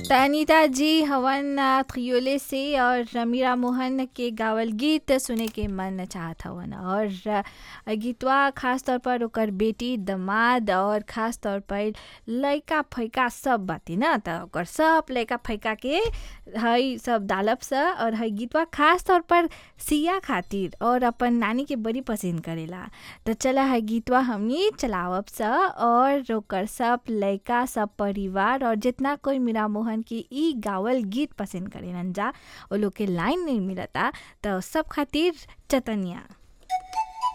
त अनीता जी हवन आ, खियोले से और मीरा मोहन के गावल गीत सुने के मन चाहत हवन और आ, गीतवा खास तौर पर ओकर बेटी दमाद और खास तौर पर लइका फैका सब बाती ना त ओकर सब लइका फैका के हई सब डालब स और हई गीतवा खास तौर पर सिया खातिर और अपन नानी के बड़ी पसंद करेला त चला हई गीतवा हमनी चलावब स और ओकर सब लइका सब परिवार और जितना कोई मीरा मोहन की ई गावल गीत पसंद करेलन जा ओ लोग के लाइन नहीं मिलता त सब खातिर चतनिया